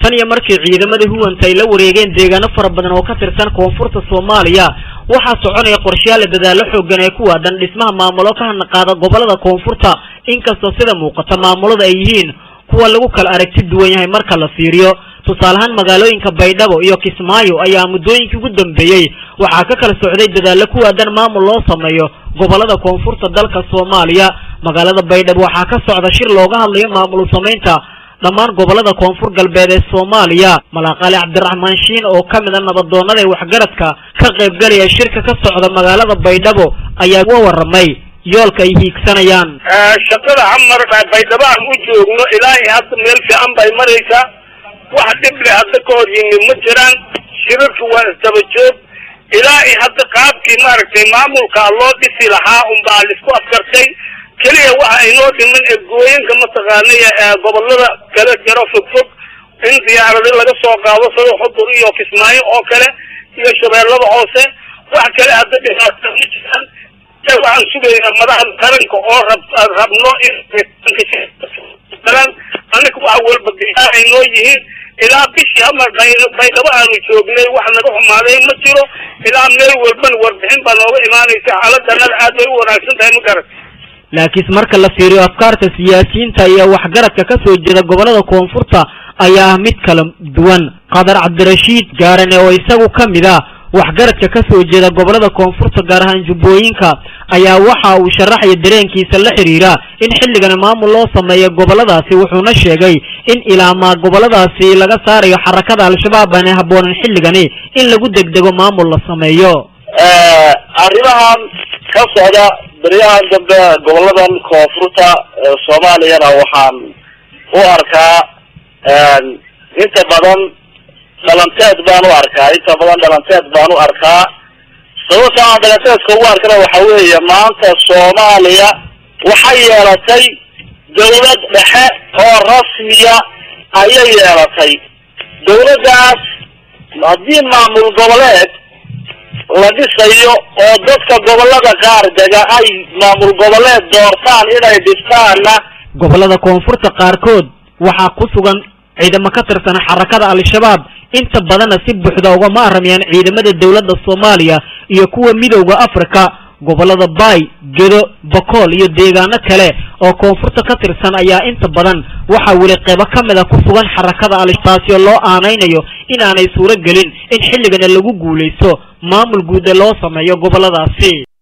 tan iyo markii ciidamadii huwanta ay la wareegeen deegaano fara badan oo ka tirsan koonfurta soomaaliya waxaa soconaya qorshayaal la dadaallo xoogan ee ku waadan dhismaha maamulo ka hanaqaada gobolada koonfurta inkastoo sida muuqata maamulada ay yihiin kuwa lagu kala aragti duwan yahay marka la fiiriyo tusaale ahaan magaalooyinka baydhabo iyo kismaayo ayaa muddooyinkii ugu dambeeyey waxaa ka kala socday dadaallo ku waadan maamul loo sameeyo gobolada koonfurta dalka soomaaliya magaalada baydhabo waxaa ka socda shir looga hadlayo maamul samaynta dhammaan gobolada koonfur galbeed ee soomaaliya malaaqaali cabdiraxmaan shiin oo ka mid a nabadoonnada ee waxgaradka ka qaybgalaya shirka ka socda magaalada baydhabo ayaa uga warramay yoolka ay hiigsanayaan shaqada camar baydhabo aan u joogno ilaahay hadda meel fiican bay maraysaa wax dhib leh hadda ka hor yimi ma jiraan shirarka waa isdaba joog ilaahay hadda qaabkii maaragtay maamulkaa loo dhisi lahaa unbaa laisku afkartay keliya waxa aynoo dhiman ergooyinka mataqaanay gobolada kala jaro fogfog in diyaarado laga soo qaado sida xudur iyo kismaayo oo kale iyo shabeellada hoose wax kale hadda dhibaato ma jiraan waxaan sugaynaa madaxda qaranka oo rab rabno inaan anaka wax walba diyaar ay noo yihiin ilaa bishii hamar baydhabo aanu joognay wax naga xumaaday ma jiro ilaa meel walbana warbixin baa nooga imaanaysa xaaladana aad bay u wanaagsan tahay ma garat laakiin marka la fiiriyo afkaarta siyaasiyiinta iyo waxgaradka ka soo jeeda gobolada koonfurta ayaa ah mid kala duwan qadar cabdirashiid gaarane oo isagu ka mid ah waxgaradka ka soo jeeda gobolada koonfurta gaar ahaan jubbooyinka ayaa waxa uu sharaxaya dareenkiisa la xidhiira in xilligani maamul loo sameeyo goboladaasi wuxuuna sheegay in ilaamaa goboladaasi laga saarayo xarakada al-shabaab aanay habboonan xilligani in lagu degdego maamul la sameeyo arrimahan ka socda beryahan dambe goboladan koonfurta soomaaliyana waxaan u arkaa inta badan dhalanteed baan u arkaa inta badan dhalanteed baan u arkaa sababta aan dhalanteedka ugu arkana waxa weeye maanta soomaaliya waxay yeelatay dawlad dhexe oo rasmiya ayay yeelatay dawladdaas haddii maamul goboleed la dhisayo oo dadka gobolada qaar dega ay maamul goboleed doortaan inay dhistaanna gobolada koonfurta qaarkood waxaa ku sugan ciidamo ka tirsan xarakada al-shabaab inta badanna si buuxda ugama aramayaan ciidamada dowladda soomaaliya iyo kuwa midowda africa gobolada baay gedo bakool iyo deegaano kale oo koonfurta ka tirsan ayaa inta badan waxaa weli qeybo ka mid a ku sugan xarakada al taasi oo loo aanaynayo in aanay suuro gelin in xilligana lagu guulaysto maamul guud ee loo sameeyo goboladaasi